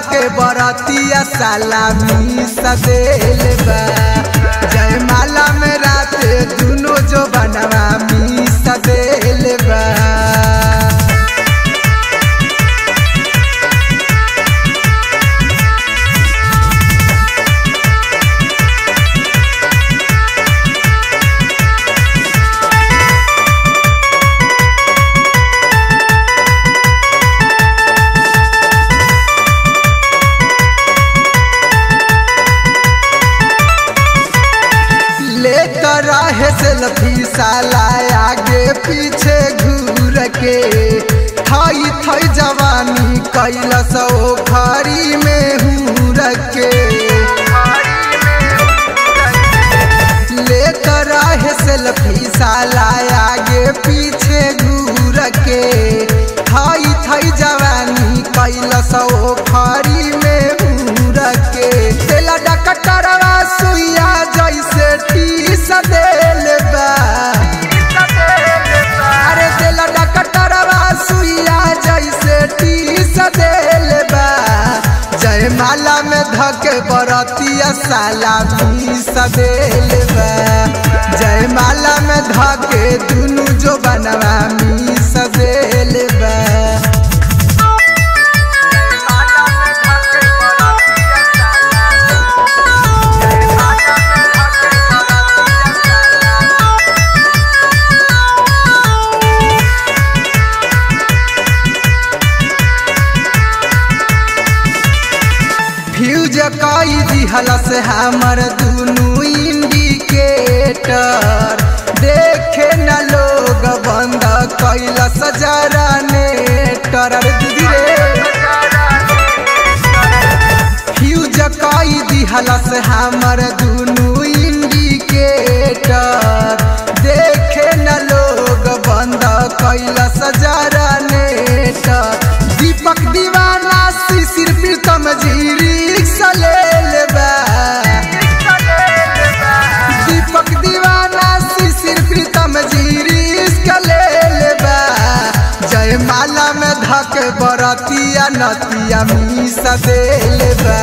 धके बरतिया सलामी सदेल बा जयमाला में राते दुनो जो बनवा मी सदेल बा लेकर रहे सेल्फी साला आगे पीछे घूर के थई थई जवानी कैलस ओ खरी में हूर के लेकर रहे सेल्फी साला आगे पीछे घूर के थई थई जवानी कैलस ओ खरी में हूर के तेला डकटरवा सुइया जैसे टीस देल बा अरे तेला डकटरवा सुइया जैसे टीस देल बा जयमाला में धके बरतिया साला मीस देल बा जयमाला में धके दुनु जो बनवा मीस देल बा फ्यूज कई दिहल से हमर दुनु इंडिकेटर देखे न लोग बंद कैल सजरा नेटर अरे दीदी रे फ्यूज कई दिहल से हमर दुनु इंडिकेटर देखे न लोग बंद कैल सजरा नेटर दीपक दीवाना शिशिर प्रीतम जीरी सलेल बा दीपक दीवाना शिशिर प्रीतम जीरी सलेल बा जयमाला में धके बरतिया नतिया मी सदेल बा